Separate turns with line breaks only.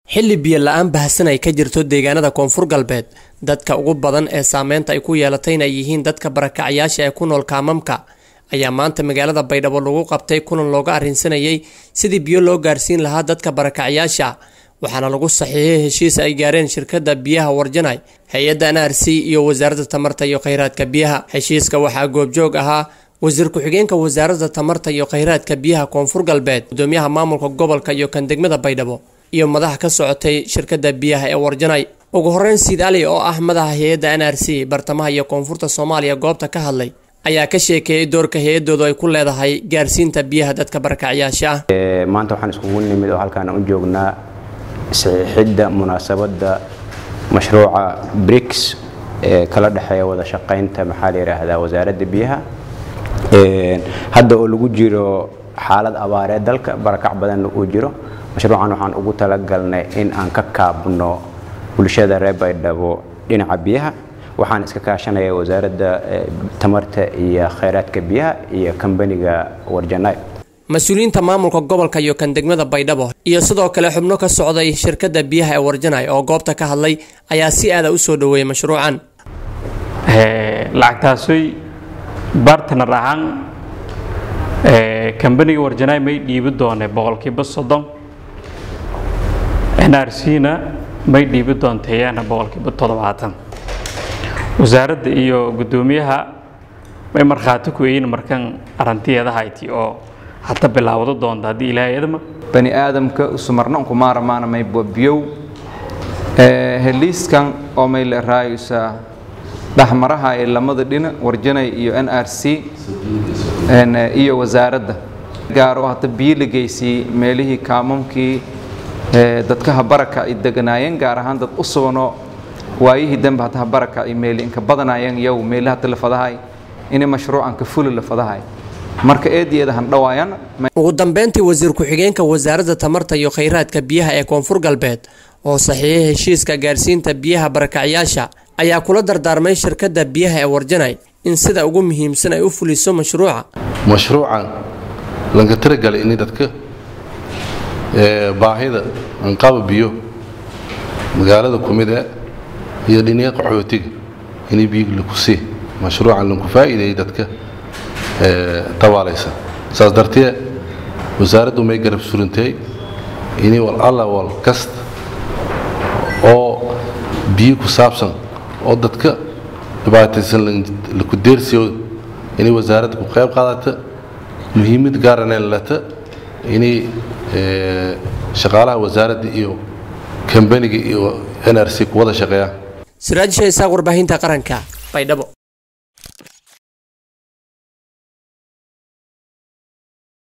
xilli biyo la-aan baahsan ay ka jirto deegaanada koonfur galbeed dadka ugu badan ee saameynta ay ku yeelatayna ay yihiin dadka barakacyaasha ee ku nool kaamamka ayaa maanta magaalada baydhabo lagu qabtay kulan looga arrinsanayay sidii biyo loo gaarsiin lahaa dadka barakacyaasha waxaana lagu saxiixay heshiis ay gaareen shirkadda biyaha warjanay hay-adda n r c iyo wasaaradda tamarta iyo kheyraadka biyaha heshiiska waxaa goobjoog ahaa wasiir ku-xigeenka wasaaradda tamarta iyo kheyraadka biyaha koonfur galbeed gudoomiyaha maamulka gobolka iyo kan degmada baydhabo iyo madax ka socotay shirkadda biyaha ee warjanay ugu horeyn siid ali oo ah madaxa hay-adda n r c bartamaha iyo koonfurta soomaaliya goobta ka hadlay ayaa ka sheekeeyey doorka hay-adoodu ay ku leedahay gaarsiinta biyaha dadka barakacyaasha ah
maanta waxaan iskugu nimid oo halkaan u joognaa saxiixidda munaasabadda mashruuca brics ee kala dhexeeya wada shaqaynta maxaa la yidhaahdaa wasaaradda biyaha hadda oo lagu jiro xaalad abaareed dalka barakac badanna uu jiro mashruucan waxaan ugu talagalnay in aan ka kaabno bulshada reer baydhabo dhinaca biyaha waxaan iska kaashanaya wasaaradda tamarta iyo kheyraadka biyaha iyo kambaniga warjanay
mas-uuliyiinta maamulka gobolka iyo kan degmada baydhabo iyo sidoo kale xubno ka socday shirkadda biyaha ee warjanay oo goobta ka hadlay ayaa si aada u soo dhoweeyay mashruucan
lacagtaasoy bartner ahaan kambaniga warjanay may dhiibi doonee boqolkiiba soddon n r c na may dhiibi doonteeyaana boqolkiiba toddobaatan wasaaradda iyo guddoomiyaha may markhaati ku eeyin markan arantiyada hayti oo hata bilaawdo doonta haddii ilaahay idma
bani aadamka sumarna unku maaramaana may bobiyow heliiskan oo may la raayusa dhexmaraha ee lamada dhina warjanay iyo n r c iyo wasaaradda gaar oo hata biyo la geysiyey meelihii kaamamkii dadkaha baraka ay deganaayeen gaar ahaan dad u suganoo waayihii dambe hataha baraka ay meeli inka badanaayeen yow meelaha talafadahay inay mashruucan ka fuli lafadahay marka eedeeda han dhawaayaan
ugu dambeyntii wasiir ku-xigeenka wasaaradda tamarta iyo kheyraadka biyaha ee koonfur galbeed oo saxiixay heshiiska gaarsiinta biyaha barakacyaasha ayaa kula dardaarmay shirkadda biyaha ee warjanay in sida ugu muhiimsan ay u fuliso mashruuca
mashruucan lanka tiragalay in dadka baahida anqaba biyo magaalada kumide iyo dhiniya qaxootiga inay biyo laku sii mashruucan lanku faa'iideeyay dadka tabaalaysa saas dartee wasaaraddu may garab surintay inay wal alla wal kasta oo biyo ku saabsan oo dadka dhibaataysan laku deersiyo inay wasaaradda ku qayb qaadata muhiimad gaarana lata inay shaqaalaha wasaaradda iyo kambaniga iyo n r c ku wada shaqeeyaan
siraajisha isaaq warbaahinta qaranka baydhabo